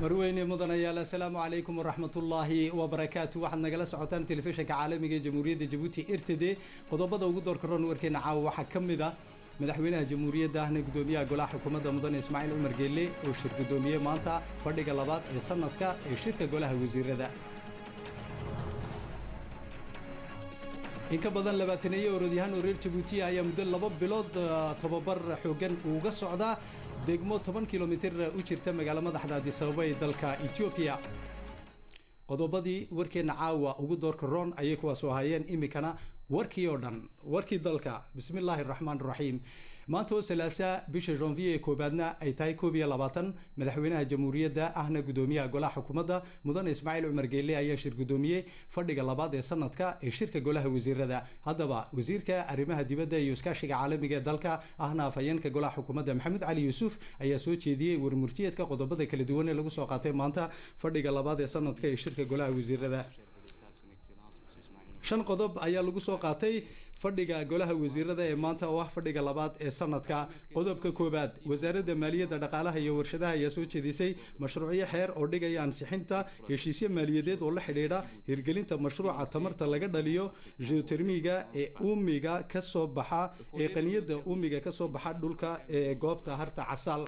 marweyne mudanayaal assalaamu calaykum waraxmatullaahi wabarakaatu waxaad nagala socotaan telefishinka caalamiga ee jamhuuriyadda jabuuti irtede qodobada ugu doorka roon warkeena caawa waxaa ka mid ah madaxweynaha jamhuuriyadda ahna gudoomiyaha golaha xukuumadda mudane ismaaciil cumar geelle oo shir gudoomiyey maanta fadhiga labaad ee sanadka ee shirka golaha wasiirada in ka badan labaataneeye orodyahaan oo reer jabuutiya ayaa muddo laba bilood tobabar xoogan uga socdaa degmo toban kilomitir u jirta magaalo madaxda adisababa ee dalka etoobiya qodobadii warkeenna caawa ugu doorka roon ayay kuwaasoo hayeen iminkana warkii oo dhan warkii dalka bismi illaahi raxmaan raxiim maanta oo salaasa bisha janvier ee koobaadna ay tahay koob iyo labaatan madaxweynaha jamhuuriyadda ahna gudoomiyaha golaha xukuumadda mudane ismaaciil cumar geelle ayaa shir gudoomiyey fadhiga labaad ee sanadka ee shirka golaha wasiirada haddaba wasiirka arrimaha dibadda iyo iskaashiga caalamiga ee dalka ahna afhayeenka golaha xukuumadda maxamed cali yuusuf ayaa soo jeediyey warmurtiyeedka qodobada kala duwan ee lagu soo qaatay maanta fadhiga labaad ee sanadka ee shirka golaha wasiirada shan qodob ayaa lagu soo qaatay fadhiga golaha wasiirada ee maanta oo ah fadhiga labaad ee sanadka qodobka koowaad wasaaradda maaliyadda dhaqaalaha iyo warshadaha ayaa soo jeedisay mashruucyo xeer oo dhigaya ansixinta heshiisyo maaliyadeed oo la xidhiidha hirgelinta mashruuca tamarta laga dhaliyo geotermiga ee uumiga ka soo baxa ee qaniyada uumiga ka soo baxa dhulka ee goobta harta casaal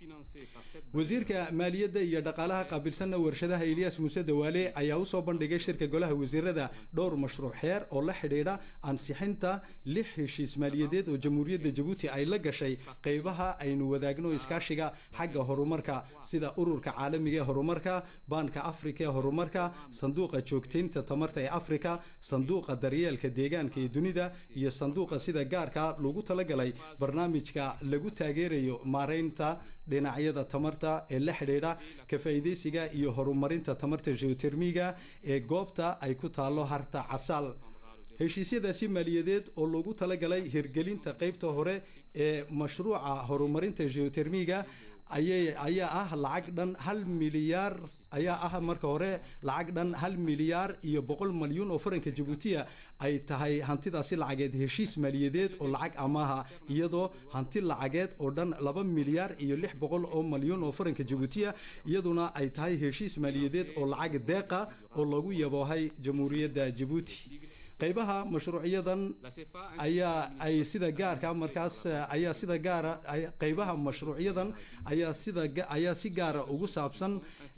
wasiirka maaliyadda iyo dhaqaalaha qaabilsanna warshadaha ilyaas muuse dawaale ayaa usoo bandhigay shirka golaha wasiirada dhowr mashruuc xeer oo la xidhiidha ansixinta lix heshiis maaliyadeed oo jamhuuriyadda jabuuti ay la gashay qeybaha aynu wadaagno iskaashiga xagga horumarka sida ururka caalamiga ee horumarka baanka afrika ee horumarka sanduuqa joogtaynta tamarta ee afrika sanduuqa daryeelka deegaanka ee dunida iyo sanduuqa sida gaarka lagu talagalay barnaamijka lagu taageerayo maareynta dhinacyada tamarta ee la xidhiidha ka faa'iidaysiga iyo horumarinta tamarta geotermiga ee goobta ay ku taallo harta casaal heshiisyadaasi maaliyadeed oo loogu talagalay hirgelinta qeybta hore ee mashruuca horumarinta geotermiga ayaa ah lacag dhan hal milyaar ayaa ah marka hore lacag dhan hal milyaar iyo boqol malyuun oo faranka jabuutiya ay tahay hantidaasi lacageed heshiis maaliyadeed oo lacag amaaha iyadoo hanti lacageed oo dhan laba milyaar iyo lix boqol oo malyuun oo faranka jabuutiya iyaduna ay tahay heshiis maaliyadeed oo lacag deeqa oo lagu yaboohay jamhuuriyadda jabuuti qaybaha mashruucyadan ayaa ay sida gaarka markaas ayaa sida gaara qaybaha mashruucyadan ayaa sida ayaa si gaara ugu saabsan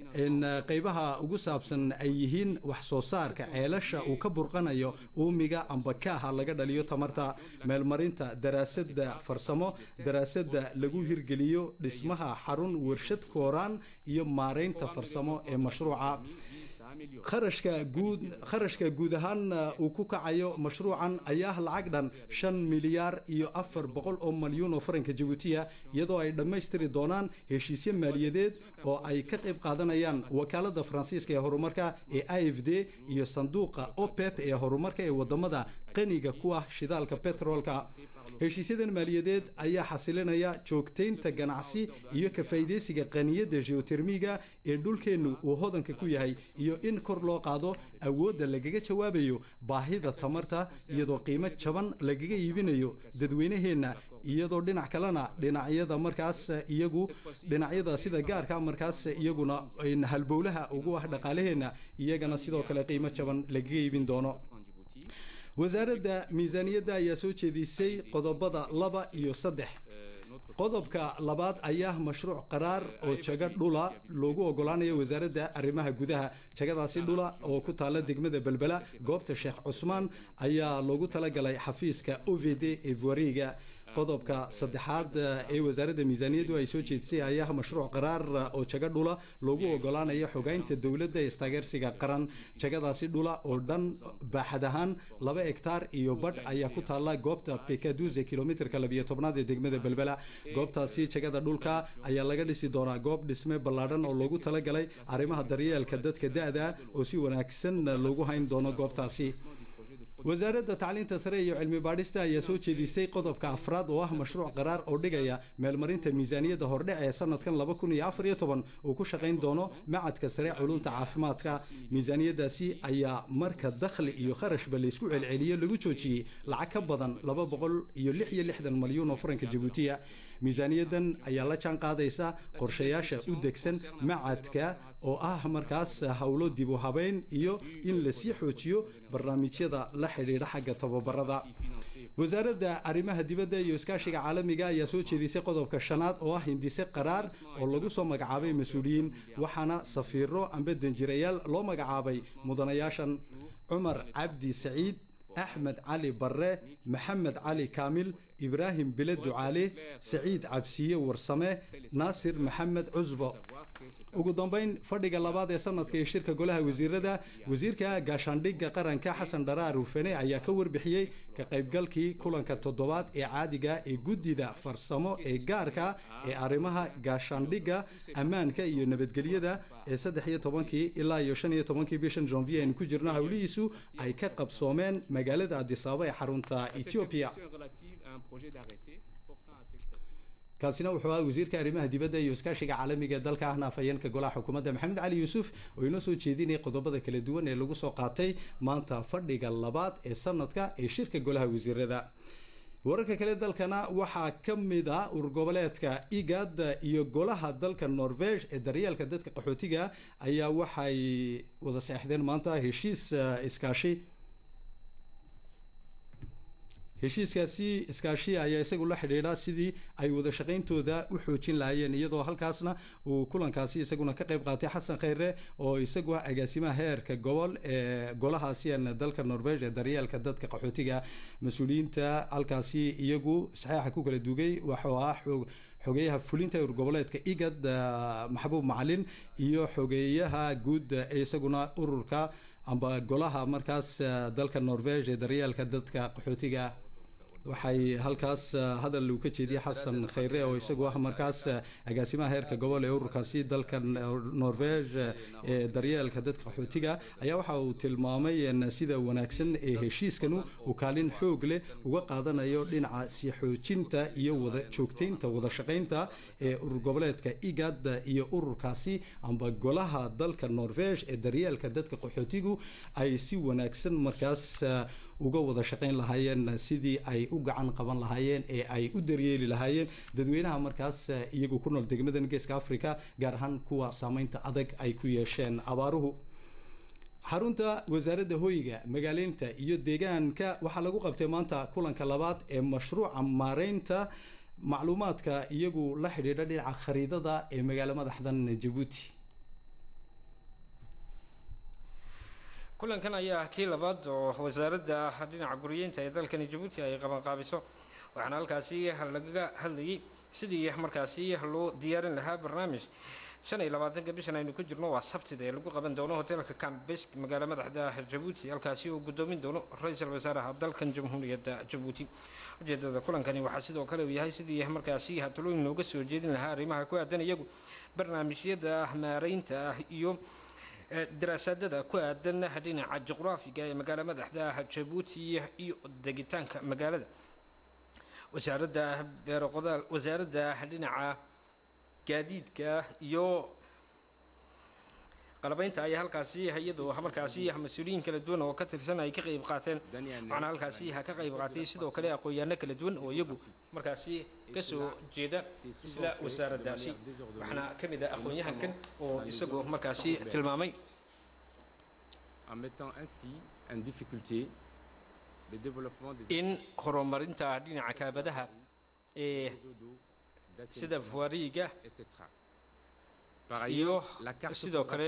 qaybaha ugu saabsan ay yihiin wax soo saarka ceelasha uu ka burqanayo uumiga amba kaaha laga dhaliyo tamarta meelmarinta daraasadda farsamo daraasadda lagu hirgeliyo dhismaha xarun warshad kooraan iyo maaraynta farsamo ee mashruuca kharashka guud kharashka guud ahaan uu ku kacayo mashruucan ayaa lacag dhan shan milyaar iyo afar boqol oo malyuun oo faranka jabuutiya iyadoo ay dhammaystiri doonaan heshiisyo maaliyadeed oo ay ka qayb qaadanayaan wakaalada faransiiska ee horumarka ee i f d iyo sanduuqa opep ee horumarka ee wadamada qaniga ku ah shidaalka betroolka heshiisyadan maaliyadeed ayaa xasilinaya joogtaynta ganacsi iyo ka faa'iidaysiga qaniyadda geotermiga ee dhulkeennu uu hodanka ku yahay iyo in kor loo qaado awoodda lagaga jawaabayo baahida tamarta iyadoo qiimo jaban lagaga iibinayo dadweynaheenna iyadoo dhinac kalena dhinacyada markaas iyagu dhinacyada sida gaarka markaas iyaguna halbowlaha ugu ah dhaqaalaheenna iyagana sidoo kale qiimo jaban lagaga iibin doono wasaaradda miisaaniyadda ayaa soo jeedisay qodobada laba iyo saddex qodobka labaad ayaa mashruuc qaraar oo jago dhula loogu ogolaanayo wasaaradda arrimaha gudaha jagadaasi dhula oo ku taalla degmada belbela goobta sheekh cusmaan ayaa loogu talagalay xafiiska ovd ee buariga qodobka saddexaad ee wasaaradda miisaaniyaddu ay soo jeedisay ayaa mashruuc qaraar oo jago dhula loogu ogolaanayo xogaynta dowladda ee istaageersiga qaran jagadaasi dhula oo dhan baaxad ahaan laba hektaar iyo badh ayaa ku taalla goobta pekaduze kilomitrka labiyo tobnaad ee degmada belbela goobtaasi jagada dhulka ayaa laga dhisi doonaa goob dhisme ballaadhan oo loogu talagalay arrimaha daryeelka dadka da-da oo si wanaagsan loogu hayn doono goobtaasi wasaaradda tacliinta sare iyo cilmi baadhista ayaa soo jeedisay qodobka afraad oo ah mashruuc qaraar oo dhigaya meelmarinta miisaaniyadda hordhec ee sanadkan laba kun iyo afar iyo toban uu ku shaqayn doono macadka sare culunta caafimaadka miisaaniyadaasi ayaa marka dakhli iyo kharashba laysku celceliyo lagu joojiyey lacag ka badan laba boqol iyo lix iyo lixdan malyuun oo faranka jabuutiya miisaaniyadan ayaa la jaan qaadaysa qorshayaasha u degsan macadka oo ah markaas howlo dib u habeyn iyo in lasii xoojiyo barnaamijyada la xidhiidha xagga tababarada wasaaradda arrimaha dibadda iyo iskaashiga caalamiga ayaa soo jeedisay qodobka shanaad oo ah hindise qaraar oo lagu soo magacaabay mas-uuliyiin waxaana safiiro amba danjirayaal loo magacaabay mudanayaashan cumar cabdi saciid axmed cali barre maxamed cali kaamil ibraahim bile ducaale saciid cabsiye warsame naasir maxamed cusbo ugu dambeyn fadhiga labaad ee sanadka ee shirka golaha wasiirada wasiirka gaashaandhigga qaranka xasan dharaar hufene ayaa ka warbixiyey ka qaybgalkii kulanka toddobaad ee caadiga ee guddida farsamo ee gaarka ee arrimaha gaashaandhigga ammaanka iyo nabadgelyada ee saddex iyo tobankii ilaa iyo shan iyo tobankii bishan janvier aynu ku jirno howlihiisu ay ka qabsoomeen magaalada adisaaba ee xarunta ethiopia kaasina wuxuu ahaa wasiirka arrimaha dibadda iyo iskaashiga caalamiga ee dalka ahna afhayeenka golaha xukuumadda maxamed cali yuusuf oo inoo soo jeedinaya qodobada kala duwan ee lagu soo qaatay maanta fadhiga labaad ee sanadka ee shirka golaha wasiirada wararka kale dalkana waxaa ka mid ah urgoboleedka igad iyo golaha dalka norvege ee daryeelka dadka qaxootiga ayaa waxay wada seexdeen maanta heshiis iskaashi heshiiskaasi iskaashi ayaa isagu la xidhiidha sidii ay wada shaqayntooda u xoojin lahaayeen iyadoo halkaasna uu kulankaasi isaguna ka qayb qaatay xasan khayre oo isagu ah agaasimaha heerka gobol ee golahaasian dalka norvege ee daryeelka dadka qaxootiga mas-uuliyiinta halkaasi iyagu saxeixa ku kala dugay waxuu ah xoog xogeeyaha fulinta urgoboleedka igad maxbuub macalin iyo xogeeyaha guud ee isaguna ururka amba golaha markaas dalka norvege ee daryeelka dadka qaxootiga waxay halkaas hadal uu ka jeediyey xasan khayre oo isagu ah markaas agaasimaha heerka gobol ee ururkaasi dalka norvege ee daryeelka dadka qaxootiga ayaa waxa uu tilmaamay sida wanaagsan ee heshiiskanu uu kaalin xoog leh uga qaadanayo dhinaca sii xoojinta iyo wada joogtaynta wada shaqaynta ee urur goboleedka igad iyo ururkaasi amba golaha dalka norvege ee daryeelka dadka qaxootigu ay si wanaagsan markaas uga wada shaqayn lahaayeen sidii ay u gacan qaban lahaayeen ee ay u daryeeli lahaayeen dadweynaha markaas iyagu ku nool degmadan geeska africa gaar ahaan kuwa saameynta adag ay ku yeesheen abaaruhu xarunta wasaaradda hoyga magaaleynta iyo deegaanka waxaa lagu qabtay maanta kulanka labaad ee mashruuca maareynta macluumaadka iyagu la xidhiidha dhinaca khariidada ee magaalo madaxdan jabuuti kulankan ayaa kii labaad oo wasaaradda dhinaca guriyeynta ee dalkani jabuuti ay qabanqaabiso waxaana halkaasi lagaga hadlayay sidii markaasi loo diyaarin lahaa barnaamij shan iyo labaatanka bishan aynu ku jirno waa sabtida ee lagu qaban doono hoteelka cambesk magaalo madaxda jabuuti halkaasi uu gudoomin doono ra-iisul wasaaraha dalkan jamhuuriyadda jabuuti ujeedada kulankani waxaa sidoo kale uu yahay sidii markaasi hatulooyin looga soo jeedin lahaa arrimaha ku aadan iyagu barnaamijyada maareynta iyo daraasaadada ku aadan dhinaca juqraafiga ee magaalo madaxda jabuuti iyo degitaanka magaalada wasaaradda beeroqodaal wasaaradda dhinaca gaadiidka iyo qalabeynta ayaa halkaasi iyadoo markaasi mas-uuliyiin kala duwan oo ka tirsan ay ka qayb qaateen waxaana halkaasi ka qayb qaatay sidoo kale aqoon-yaano kala duwan oo iyagu markaasi kasoo jeeda isla wasaaraddaasi waxaana ka mid ah aqoon-yahankan oo isagu markaasi tilmaamay in horumarinta dhinaca kaabadaha ee sida fuariiga iyo sidoo kale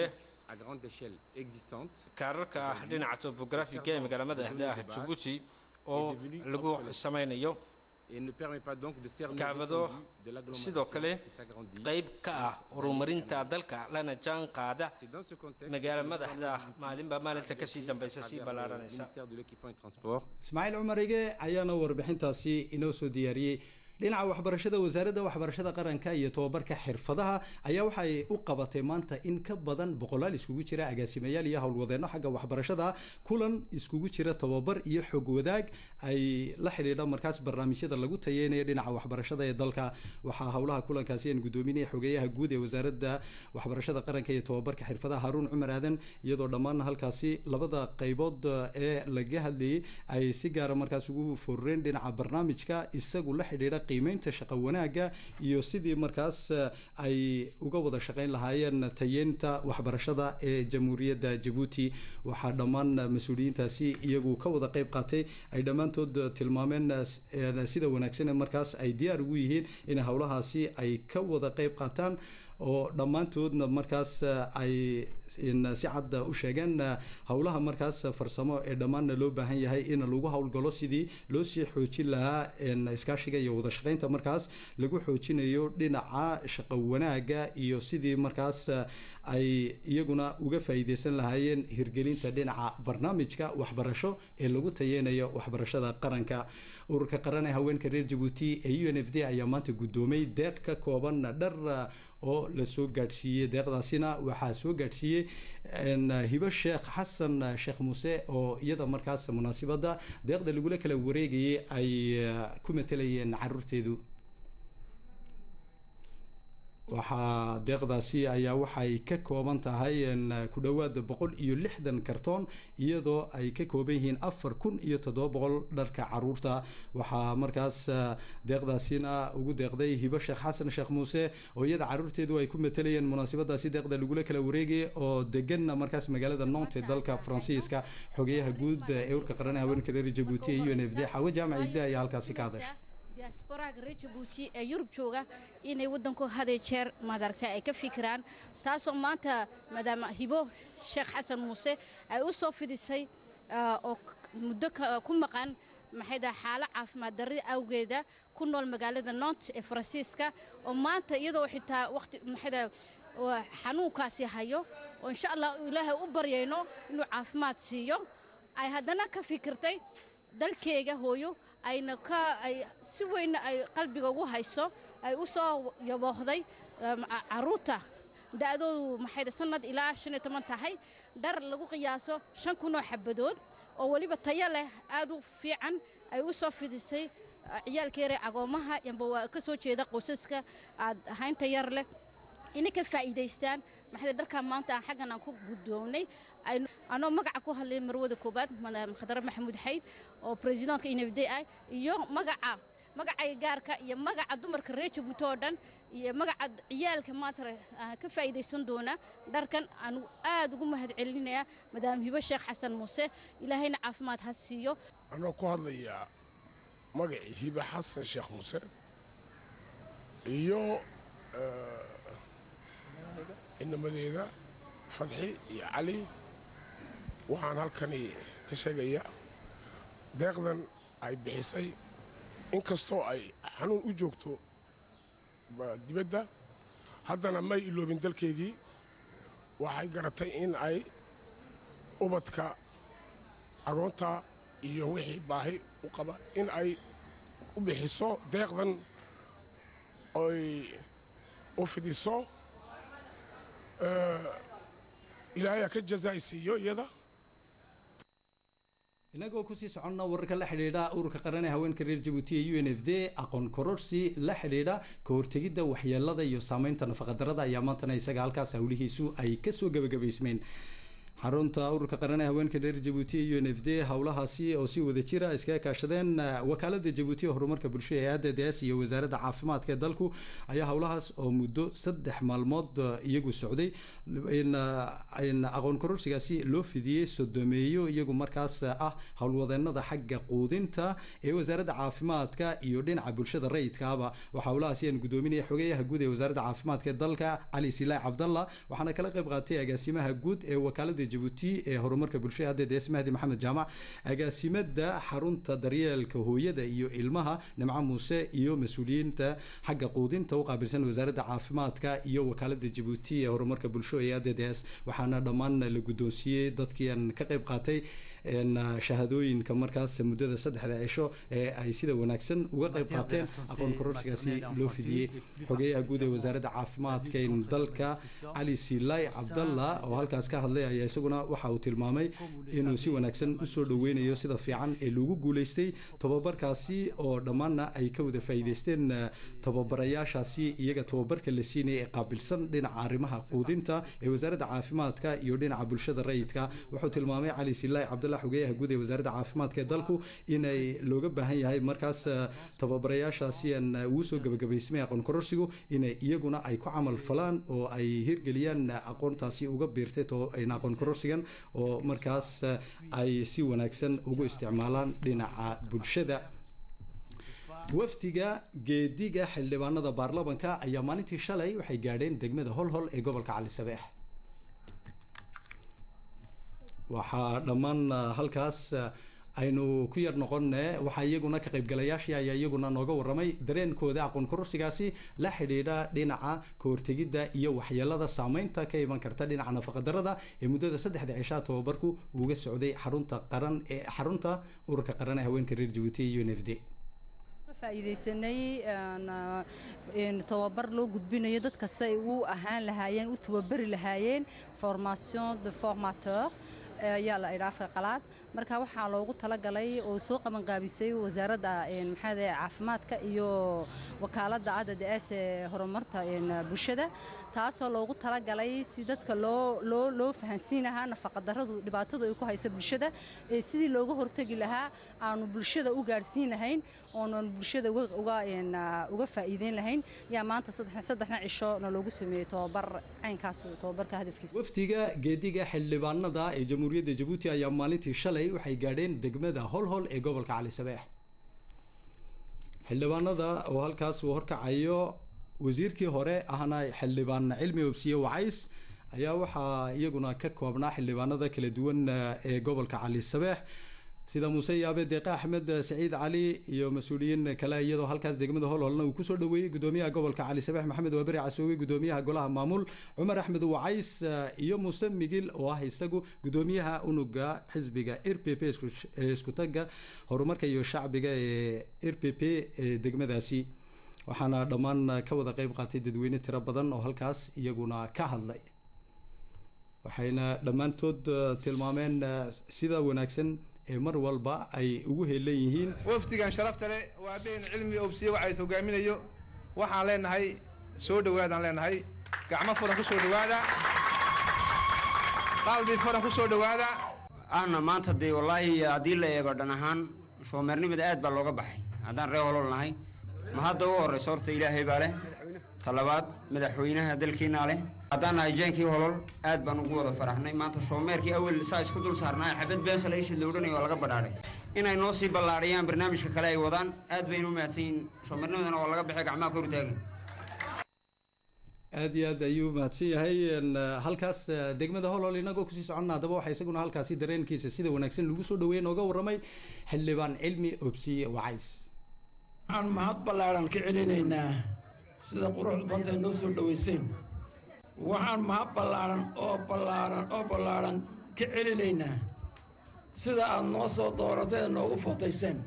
kaararka dhinaca tobografiga ee magaala madaxda jabuuti oo lagu samaynayo kaabado sidoo kale qayb ka ah horumarinta dalka lana jaan qaada magaala madaxda maalinba maalinta kasii dambaysa sii ballaaranaysa ismaaciil cumar ige ayaana warbixintaasi inoo soo diyaariyey dhinaca waxbarashada wasaaradda waxbarashada qaranka iyo tobabarka xirfadaha ayaa waxay u qabatay maanta in ka badan boqolaal iskugu jira agaasimayaal iyo howlwadeenno xagga waxbarashada kulan iskugu jira tobabar iyo xog wadaag ay la xidhiidha markaas barnaamijyada lagu tayeynayo dhinaca waxbarashada ee dalka waxaa howlaha kulankaasi aan gudoominaya xogeeyaha guud ee wasaaradda waxbarashada qaranka iyo tobabarka xirfadaha haruun cumar aadan iyadoo dhammaan halkaasi labada qaybood ee laga hadlayay ay si gaara markaas ugu foorreen dhinaca barnaamijka isagu la xidhiidha qiimeynta shaqo wanaagga iyo sidii markaas ay uga wada shaqeyn lahaayeen tayeynta waxbarashada ee jamhuuriyadda jabuuti waxaa dhammaan mas-uuliyiintaasi iyagu ka wada qeyb qaatay ay dhammaantood tilmaameen sida wanaagsan markaas ay diyaar ugu yihiin in howlahaasi ay ka wada qeyb qaataan oo dhammaantoodna markaas ay si cad u sheegeen howlaha markaas farsamo ee dhammaanna loo baahan yahay in lagu howlgalo sidii loo sii xoojin lahaa iskaashiga iyo wada shaqeynta markaas lagu xoojinayo dhinaca shaqo wanaaga iyo sidii markaas ay iyaguna uga faa'iideysan lahaayeen hirgelinta dhinaca barnaamijka waxbarasho ee lagu tayeynayo waxbarashada qaranka ururka qaran ee haweenka reer jabuuti ee u n f d ayaa maanta guddoomay deeq ka kooban dhar oo lasoo gaadhsiiyey deeqdaasina waxaa soo gaadhsiiyey hibo sheekh xasan sheekh muuse oo iyada markaas munaasibadda deeqda lagula kala wareegayay ay ku matelayeen caruurteedu waxaa deeqdaasi ayaa waxay ka kooban tahay ku dhowaad boqol iyo lixdan kartoon iyadoo ay ka kooban yihiin afar kun iyo toddoba boqol dharka caruurta waxaa markaas deeqdaasina ugu deeqday hibo sheekh xasan sheekh muuse oo iyada caruurteedu ay ku matelayeen munaasibadaasi deeqda lagula kala wareegay oo deganna markaas magaalada nont ee dalka faransiiska xogeyaha guud ee urka qaran haweenka reer jabuuti ee u n f d xawe jaamac idde ayaa halkaasi ka hadashay diasporaaga reer jabuuti ee yurub jooga inay waddanku haday jeer madaragtay ay ka fikiraan taasoo maanta maadaama hibo sheekh xasan muuse ay u soo fidisay oo muddo ku maqan maxay daha xaalo caafimaad darri awgeeda ku nool magaalada nont ee faransiiska oo maanta iyadoo xitaa waqti maxay daha xanuunkaasi hayo oo insha allah ilaahay u baryayno inuu caafimaad siiyo ay haddana ka fikirtay dalkeega hooyo ayna ka ay si weynna ay qalbiga ugu hayso ay u soo yaboohday caruurta da'doodu maxay sanad ilaa shan iyo toban tahay dhar lagu qiyaaso shan kunoo xabadood oo weliba tayo leh aad u fiican ay u soo fidisay ciyaalka yaree agoomaha yamba waa ka soo jeeda qoysaska aad haynta yar leh inay ka faa'iidaystaan maxay dharkaa maanta aan xaggan aan ku guddoonnay anoo magaca ku hadlay marwada koobaad khadare maxamuud xayd oo bresidentka infd ah iyo magaca magacayga gaarka iyo magaca dumarka reer jabuuti oo dhan iyo magaca ciyaalka maanta ka faa'iidaysan doona dharkan aan aad ugu mahad celinayaa madaam hibo sheekh xasan muuse ilaahayna caafimaad ha siiyo anoo ku hadlayaa magacii hibo xasan sheekh muuse iyo inamadeeda fadxi iyo cali waxaan halkani ka sheegayaa deeqdan ay bixisay inkastoo ay xanuun u joogto dibadda haddana may iloobin dalkeygii waxay garatay in ay ubadka agoonta iyo wixii baahi u qaba in ay u bixiso deeqdan oy u fidiso ilaahayaa ka jazaaysiiyo iyada inagoo kusii soconna wararka la xidhiidha ururka qaran ee haweenka reer jabuuti ee u n f d aqoon kororsi la xidhiidha ka hortegidda waxyeelada iyo saameynta nafaqadarada ayaa maantana isaga halkaas howlihiisu ay kasoo gebagabaysmeen xarunta ururka qaran ee haweenka reer jabuuti ee u n f d howlahaasi oo si wada jira iskaga kaashadeen wakaalada jabuuti ee horumarka bulshada ee adds iyo wasaaradda caafimaadka ee dalku ayaa howlahaas oo muddo saddex maalmood iyagu socday in aqoon kororsigaasi loo fidiyey sodomeeyo iyagu markaas ah howlwadeenada xagga quudinta ee wasaaradda caafimaadka iyo dhinaca bulshada rayidkaaba waxaa howlahaasi aan gudoominaya xogeyaha guud ee wasaaradda caafimaadka ee dalka cali silaac cabdalla waxaana kala qayb qaatay agaasimaha guud ee wakaalada jabuuti ee horumarka bulshada adds mahdi maxamed jaamac agaasimada xarunta daryeelka hooyada iyo ilmaha nimco muuse iyo mas-uuliyiinta xagga quudinta u qaabilsan wasaaradda caafimaadka iyo wakaalada jabuuti ee horumarka bulsho ee adds waxaana dhammaan la guddoonsiiyey dadkii aan ka qayb qaatay shahaadooyinka markaas muddada saddexda cisho ee ay sida wanaagsan uga qayb qaateen aqoon kororsigaasi loo fidiyey xogeyaha guud ee wasaaradda caafimaadka dalka cali silay cabdalla oo halkaas ka hadlay ayaa isaguna waxa uu tilmaamay inuu si wanaagsan usoo dhaweynayo sida fiican ee lagu guuleystay tababarkaasi oo dhammaanna ay ka wada faa'iideysteen tababarayaashaasi iyaga tababarka la siinaya ee qaabilsan dhinaca arrimaha quudinta ee wasaaradda caafimaadka iyo dhinaca bulshada rayidka wuxuu tilmaamay cali silay cabdalla xogeyaha guud ee wasaaradda caafimaadka ee dalku inay looga baahan yahay markaas tababarayaashaasi aan ugu soo gabagabaysamay aqoon kororsigu inay iyaguna ay ku camal falaan oo ay hirgeliyaan aqoontaasi uga biirtay aqoon kororsigan oo markaas ay si wanaagsan ugu isticmaalaan dhinaca bulshada wafdiga geediga xildhibaanada baarlamanka ayaa maalintii shalay waxay gaadheen degmada holhol ee gobolka cali sabeex waxaa dhammaan halkaas aynu ku yar noqonne waxaa iyaguna ka qaybgalayaashii ayaa iyaguna nooga waramay dareenkooda aqoon kororsigaasi la xidhiidha dhinaca kahortegidda iyo waxyeelada saameynta ka iman karta dhinaca nafaqadarada ee muddada saddexda cishaa tababarku uga socday xarunta qaran ee xarunta ururka qaran ee haweenka reer jabuuti iyo n f d faa'iidaysanay tababar loo gudbinayo dad kasta ay u ahaan lahaayeen u tababari lahaayeen formation de formateur ayaa la idhaa afka qalaad marka waxaa loogu talagalay oo soo qabanqaabisay wasaaradda maxaad caafimaadka iyo wakaaladda adada aas ee horumarta bulshada taasoo loogu talagalay si dadka loo loo loo fahansiin lahaa nafaqadarradu dhibaatadu ay ku haysa bulshada ee sidii looga hortegi lahaa aanu bulshada u gaadhsiin lahayn oonan bulshada uga uga faa'iideyn lahayn yaa maanta saddexna cisho na loogu sameeyey tobabar caynkaas tobabarka hadafkiisa wafdiga geediga xildhibaanada ee jamhuuriyadda jabuuti ayaa maalintii shalay waxay gaadheen degmada holhol ee gobolka cali sabeex xildhibaanada oo halkaas uu horkacayo wasiirkii hore ahna xildhibaan cilmi obsiye wacays ayaa waxaa iyaguna ka koobnaa xildhibaanada kala duwan ee gobolka cali sabeex sida muuse yaabe deeqe axmed saciid cali iyo mas-uuliyiin kale iyadoo halkaas degmada holholna uu kusoo dhaweeyey gudoomiyaha gobolka cali sabeex maxamed waaberi casoowe gudoomiyaha golaha maamul cumar axmed wacays iyo muuse migil oo ah isagu gudoomiyaha unuga xisbiga r p p ee iskutaga horumarka iyo shacbiga ee r p p ee degmadaasi waxaana dhammaan ka wada qeyb qaatay dadweyne tiro badan oo halkaas iyaguna ka hadlay waxayna dhammaantood tilmaameen sida wanaagsan ee mar walba ay ugu heelan yihiin wafdigan sharafta leh waa been cilmi obsiye waxays hogaaminayo waxaan leenahay soo dhawaadaan leenahay gacmo furan ku soo dhawaada qalbi furan ku soo dhawaada ahna maanta dee wallaahi haddii la eego dhan ahaan shoomeernimada aad baa looga baxay haddaan ree holol nahay ma hadda u horrayso horta ilaahay baa leh talabaad madaxweynaha dalkiinaa leh haddaan nahay jeenkii holol aad baan ugu wada faraxnay maanta shoomeerkii awel saa isku dul saarnaa xabad beesa la ishid la odhanaya waa laga badhaadhay inay noo sii ballaadhiyaan barnaamijka kale ay wadaan aad baynu u mahadsan yihin shoomeernimadana waa laga baxay gacmaha ka hortaagin aad iyo aad ayuu mahadsan yahay halkaas degmada holhol inagoo kusii soconna haddaba waxaa isaguna halkaasi dareenkiisa sida wanaagsan lagu soo dhaweeye nooga warramay xildhibaan cilmi obsiye wacays waxaan mahad ballaadhan ka celinaynaa sida qurux bantay noo soo dhowayseen waxaan mahad ballaadhan oo ballaadhan oo ballaadhan ka celinaynaa sida aad noo soo doorateen noogu footayseen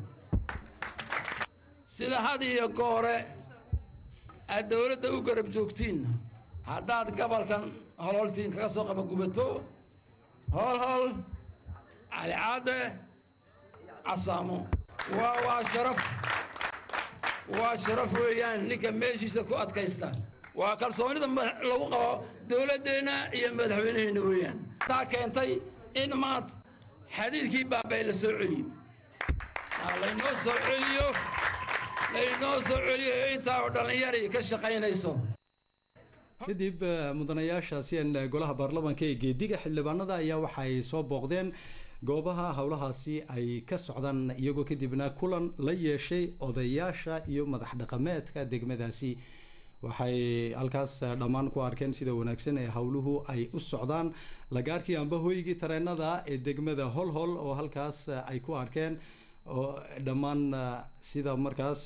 sida had iyo goore aad dowladda u garab joogtiin haddaad gobolkan hololtiin kaga soo qabagubato hool hool calicaade casaamo waa waa sharaf waa sharaf weeyaan ninka meeshiisa ku adkaysta waa kalsoonida lagu qabo dowladdeenna iyo madaxweyneheenna weeyaan taa keentay in maanta xadiidkii baabay la soo celiyo laynoo soo celiyo laynoo soo celiyo intaa oo dhallinyarii ka shaqaynayso kadib mudanayaashaasi golaha baarlamaanka ee geediga xildhibaanada ayaa waxay soo booqdeen goobaha howlahaasi ay ka socdaan iyagoo kadibna kulan la yeeshay odayaasha iyo madax dhaqameedka degmadaasi waxay halkaas dhammaan ku arkeen sida wanaagsan ee howluhu ay u socdaan lagaarkii amba hoygii tareenada ee degmada holhol oo halkaas ay ku arkeen oo dhammaan sida markaas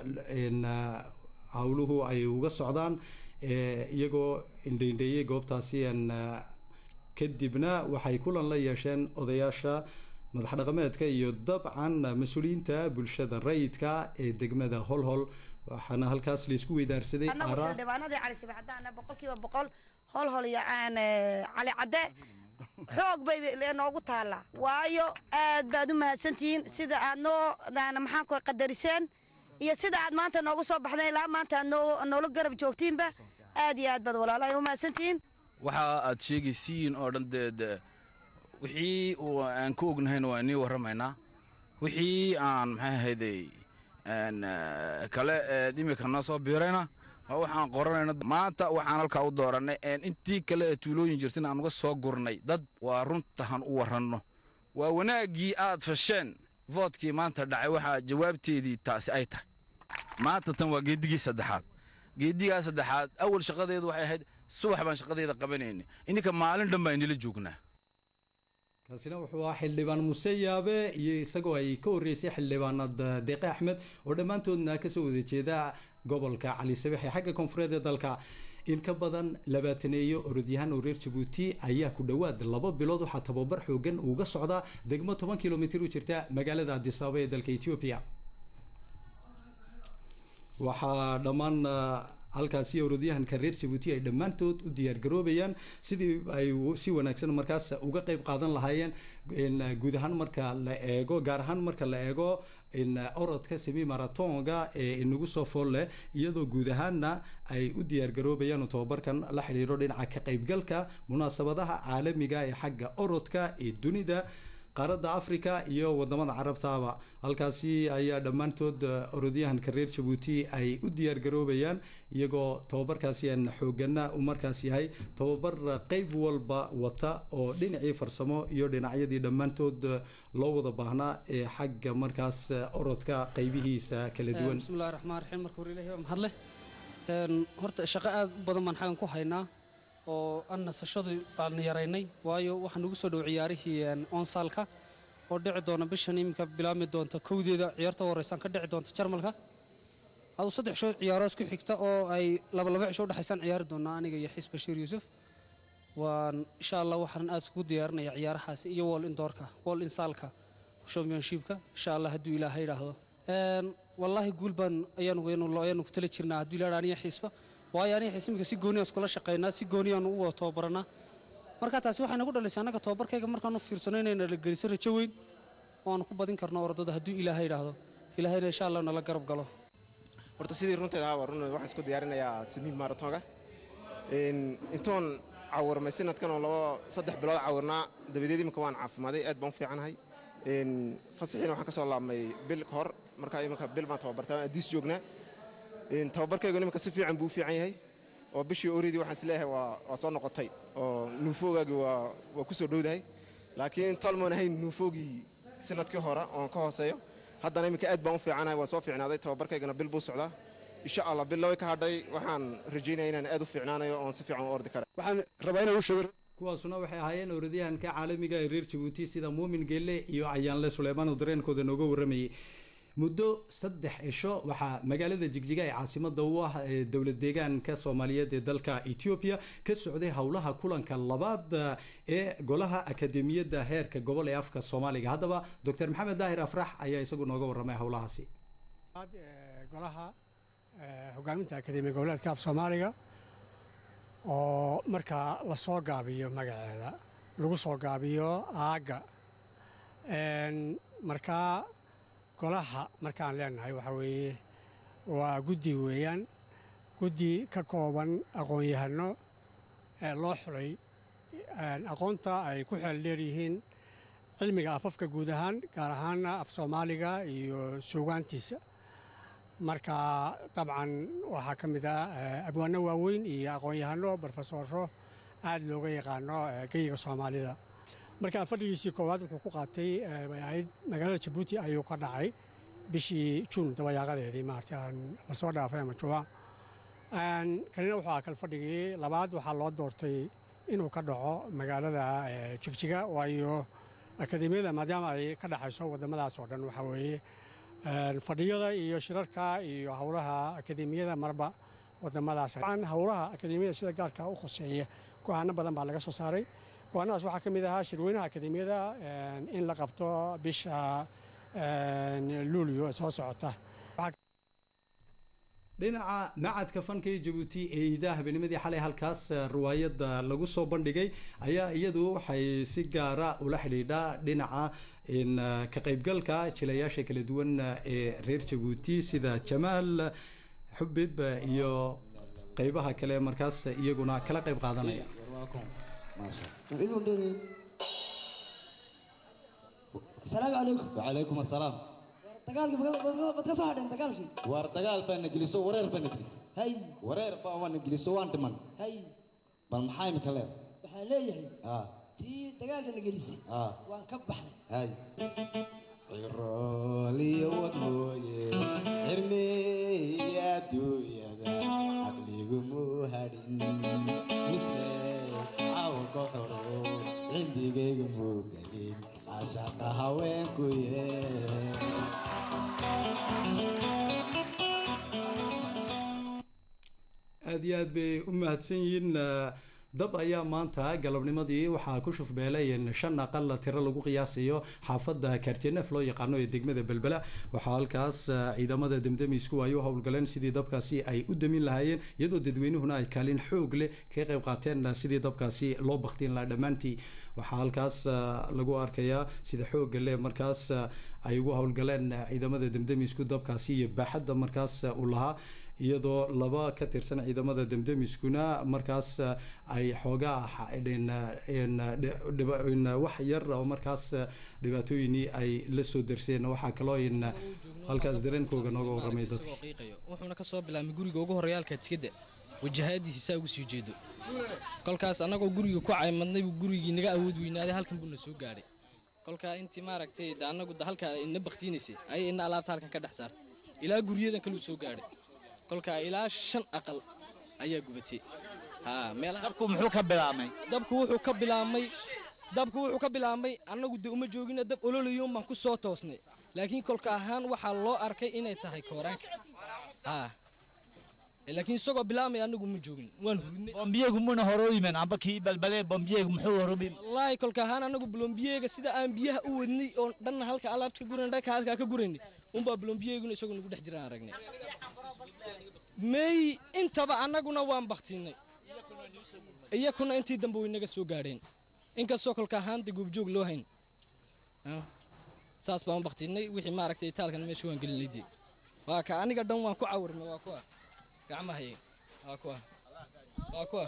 howluhu ay uga socdaan iyagoo indheindheeyey goobtaasi kadibna waxay kulan la yeesheen odayaasha madax dhaqameedka iyo dabcan mas-uuliyiinta bulshada rayidka ee degmada holhol waxaana halkaas laisku weydaarsaday annagu araa xildhibaanadii cali sibi haddaana boqolkiiba boqol hol hol iyo aan cali cadde xoog bay noogu taallaa waayo aad baad u mahadsantihiin sida aad noo daan maxaan ku qadariseen iyo sida aad maanta noogu soo baxdeen ilaa maanta aad noo noola garab joogtiinba aad iyo aad baad walaalahay u mahadsantihiin waxa aad sheegaysiin oo dhan dee dee wixii uu aan ka ognahayna waa inii warramaynaa wixii aan maxay ahayday aan eh, kale ee imika noo soo biirayna waa waxaan qoranayna maanta waxaan halkaa u doorannay een intii kale ee tuulooyin jirtin aan uga soo gurnay dad waa runtahan u warranno waa wanaaggii aad fasheen voodkii maanta dhacay waxaa jawaabteedii taasi ay tahay maanta tan waa geedigii saddexaad geedigaa saddexaad awal shaqadeedu waxay ahayd subax baan shaqadeeda qabanaynay ininka maalin dhan baa inila joognaa kaasina wuxuu ahaa xildhibaan muse yaabe iyo isagoo ay ka horreysay xildhibaanad deeqe axmed oo dhammaantoodna kasoo wada jeeda gobolka cali sabex ee xagga koonfureed ee dalka in ka badan labaataneeyo orodyahan oo reer jabuuti ayaa ku dhowaad laba bilood waxaa tababar xoogan uga socdaa degmo toban kilomitir u jirta magaalada addis ababa ee dalka ethiopia waxaa dhammaan ah, halkaasi orodyahanka reer jabuuti ay dhammaantood u diyaargaroobayaan sidii ay u- si wanaagsan markaas uga qayb qaadan lahaayeen in, ah, guud ahaan marka la eego gaar ahaan marka la eego in ah, orodka semi maratonga ee inagu soo fool leh iyadoo guud ahaanna ay u diyaargaroobayaan oo tobabarkan la xidhiidho dhinaca ka qaybgalka munaasabadaha caalamiga ee xagga orodka ee dunida qaaradda africa iyo wadamada carabtaaba halkaasi ayaa dhammaantood eh, orodyahanka reer jabuuti ay u diyaargaroobayaan iyagoo tobabarkaasi aan xoogana u markaas yahay tobabar eh, qeyb walba wata oo dhinacii farsamo iyo dhinacyadii dhammaantood eh, loo wada baahnaa ee xagga markaas eh, orodka qeybihiisa kala duwan bismillahi raxmaan raxiim marka hore ilaahay waa mahadle Een, horta shaqo aad u badan baan xaggan ku haynaa oo aan nasashadu baan yaraynay waayo waxaa nagu soo dhow ciyaarihii een, onsaalka oo dhici doona bishan iminka bilaabmi doonta kowdeeda ciyaarta u horeysaan ka dhici doonta jarmalka aduu saddex shood ciyaaro isku xigta oo ay laba laba cisho u dhexaysaan ciyaari doonaa aniga iyo xiis bashiir yuusuf waan insha allah waxaan aad iskugu diyaarinaya ciyaarahaasi iyo wall indoorka wall insaalka championshipka insha allah hadduu ilaahay idhaahdo Een, wallaahi guul baan ayaanu ayaanu ayaanu ku tala jirnaa hadduu ilaahay aniga xiisba waayo aniga xiis iminka si gooni aan iskula shaqaynaa si gooni aan u wada tababaranaa marka taasi waxay nagu dhalisay annaga tababarkayga markaan u fiirsano inayna la geliso rajo weyn oo aanu ku badin karno orodada hadduu ilaahay idhaahdo ilaahayna insha allah nala garab galo horta sidii runteeda ahaa waa run waxaan isku diyaarinayaa simiin maratonga Een, intoon cawirmay sanadkan oo labo saddex bilood cawirnaa dabadeed imika waan caafimaaday aad baan u fiicanahay Een, fasaxiina waxaan ka soo laabmay bil ka hor markaa iminka bil baan tababartaa adiis joognaa Een, tababarkaygu iminka si fiican buu u fiican yahay oo bishii oridii waxaan isleeyahay waa waa soo noqotay oo nuufoogaagii waa waa ku soo dhowdahay laakiin talmoon ahayn nuufoogii sanadkii hore oon ka hooseeyo haddana iminka aad baan u fiicanahay waan soo fiicnaaday tababarkaygana bil buu socdaa insha allah bil laba ka hadhay waxaan rajaynaya inaan aad u fiicnaanayo oon si fiican u ordi kara waxaan rabaa inaan u sheego kuwaasuna waxay ahaayeen orodyahanka caalamiga ee reer jabuuti sida muumin geelle iyo ayaanle suleymaan oo dareenkooda nooga waramayay muddo saddex cisho waxaa magaalada jigjiga ee caasimada u ah ee dowlad deegaanka soomaaliyeed ee dalka ethiopia ka socday howlaha kulanka labaad ee golaha akademiyadda heerka gobol ee afka soomaaliga haddaba doctor maxamed daahir afrax ayaa isagu nooga waramay howlahaasi golaha hogaaminta akademiya goboleedka af soomaaliga oo markaa lasoo gaabiyo magaceeda lagu soo gaabiyo aagga markaa golaha markaan leenahay waxaa weeye waa guddi weeyaan guddi ka kooban aqoon-yahano ee loo xulay aqoonta ay ku xeel dheer yihiin cilmiga afafka guud ahaan gaar ahaana af soomaaliga iyo suugaantiisa marka dabcan waxaa ka mid ah abwaano waaweyn iyo aqoon-yahano brofesoro aad looga yaqaano geyiga soomaalida marka fadhigiisii koowaad wuxuu ku qaatay bay ahayd magaalada jabuuti ayuu ka dhacay bishii juun dabayaaqadeedii maarata aan lasoo dhaafay ama juwa kanina wuxuu ahaa kal fadhigii labaad waxaa loo doortay inuu ka dhaco magaalada jigjiga waayo akademiyada maadaama ay ka dhexayso waddamadaas oo dhan waxaa weeye fadhiyada iyo shirarka iyo howlaha akademiyada marba waddamadaas howlaha akademiyada sida gaarka u khuseeya go-aano badan baa laga soo saaray go-aanadaas waxaa ka mid ahaa shirweynaha akademiyada in la qabto bisha luulyo ee soo socota dhinaca macadka fanka ee jabuuti ee iidaha habenimadii xalay halkaas riwaayadda lagu soo bandhigay ayaa iyadu waxay si gaara ula xidhiidhaa dhinaca ka qaybgalka jilayaasha kala duwan ee reer jabuuti sida jamaal xubib iyo qeybaha kale markaas iyaguna kala qayb qaadanaya asalaamu calaykum wacalaykum asalaam dagaalkii mad ka soo hadheen dagaalkii waar dagaal baana geliso wareer baana gelisay hay wareer baa waana geliso waan dhiman hay bal maxaa imika leer waxaa leeyahay aa tii dagaalkana gelisay aa waan ka baxnay hay cirooliyo wad mooye cirmeeya adduunyada caqligumu hadhin misle cawlka xoro cindigaygu muu gelin cashaqa haweenku yee aada iyo aad bay u mahadsan yihiin dab ayaa maanta galabnimadii waxaa ku shufbeelay shan aqal tiro lagu qiyaasayo xaafadda kartinef loo yaqaano ee degmada belbela waxaa halkaas ciidamada demdemiisku ay u howlgaleen sidii dabkaasi ay u damin lahaayeen iyadoo dadweynuhuna ay kaalin xoog leh kaga qayb qaateen sidii dabkaasi loo baktiin lahaa dhammaantii waxaa halkaas lagu arkayaa sida xooga leh markaas ay ugu howlgaleen ciidamada demdemiisku dabkaasi iyo baaxadda markaas uu lahaa iyadoo laba ka tirsan ciidamada demdemiskuna markaas ay xoogaa wax yar oo markaas dhibaatooyinii ay la soo darseen waxaa kaloo in halkaas dareenkooga nooga warramay dadka wuxuuna kasoo bilaabmay guriga ugu horreeya halka tikada wajahaadiisi saa ugu sii jeedo kolkaas annagoo guriga ku caymadnay buu gurigii naga awood weynaaday halkan buuna soo gaadhay kolkaa intii maaragtay de annagu halkaa ina baktiinaysay ayay ina alaabta halkan ka dhex saartay ilaa guryadan kaluu soo gaadhay kolkaa ilaa shan aqal ayaa gubatay dabku muxuu ka bilaabmay dabku wuxuu ka bilaabmay dabku wuxuu ka bilaabmay annagu de uma joogina dab ololayoon baan ku soo toosnay laakiin kolka ahaan waxaa loo arkay inay tahay kooraanka laakiin isagoo bilaabmay annagu ma joogin waan hurudnay bombiyegu muna hore u yimin amba kii balbalee bombiyegu muxuu hore u yimin wallaahi kolka ahaan annagu bolombiyeega sida aan biyaha u wadnay oo dhanna halka alaabta ka gurayn dhanka halkaa ka guraynay unbaa bolombiyeeguna isagoo nagu dhex jiraan aragnay may intaba annaguna waan baktiinay iyakuna intii dambe way naga soo gaadheen inkastoo kolka ahaanta goobjoog loo hayn saas baan baktiinay wixii maaragtay itaalkan meesha waan gelinay dee waa ka aniga dhan waan ku cawirmay waa kuwa gacmahay waa kuwa waa kuwa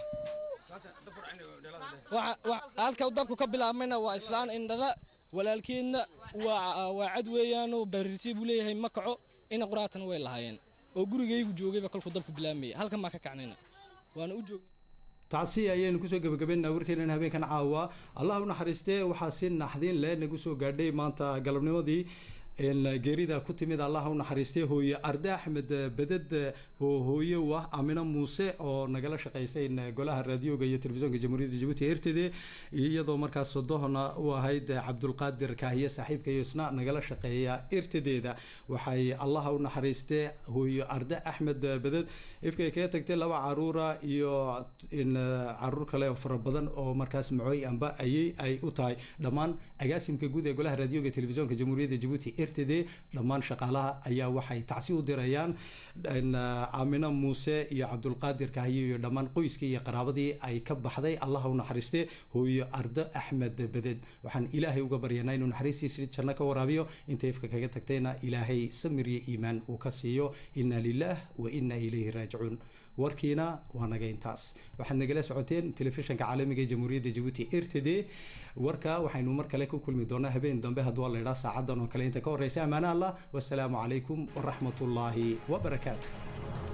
halka dabku ka bilaabmayna waa islaan indhala walaalkeedna waa waa cad weeyaanoo barirsi buu leeyahay ma kaco ina quraatana way lahaayeen oo gurigaygu joogayba kolkuu dabku bilaabmaya halkan baan ka kacnayna waana u joogay taasi ayaynu kusoo gebagabeynaa warkeenan habeenkan caawa allah u naxariistee waxaa si naxdin leh nagu soo gaadhay maanta galabnimadii geerida ku timid allah u naxariistay hooye arde axmed beded oo hooye u ah amino muuse oo nagala shaqaysay golaha raadioga iyo telefisonka jamhuuriyadda jabuuti ertede iyadoo markaas sodohona u ahayd cabdulqaadir kaahiye saaxiibka iyo isna nagala shaqeeya ertadeeda waxay allah u naxariistee hooye arde axmed beded ifkay kaga tagtay laba caruura iyo caruur kale fara badan oo markaas macooy amba ayay ay u tahay dhammaan agaasimka guud ee golaha raadioga telefisonka jamhuuriyadda jabuuti rtd dhammaan shaqaalaha ayaa waxay tacsi u dirayaan aamino muuse iyo cabdulqaadir kahiyo iyo dhammaan qoyskii iyo qaraabadii ay ka baxday allah u naxariiste hooyo ardo axmed beded waxaan ilaahay uga baryanaa inuu naxariistiisi janno ka waraabiyo inta ifka kaga tagtayna ilaahay samir iyo iimaan uu ka siiyo inna lilah wa inna ilayhi raajicuun warkiina waa naga intaas waxaad nagala socoteen telefishanka caalamiga ee jamhuuriyadda jabuuti r t d warka waxaynu mar kale ku kulmi doonaa habeen dambe hadduu la idhaa saacadan oo kale inta ka horreysa ammaana allah wasalaamu calaykum waraxmatullaahi wabarakaatu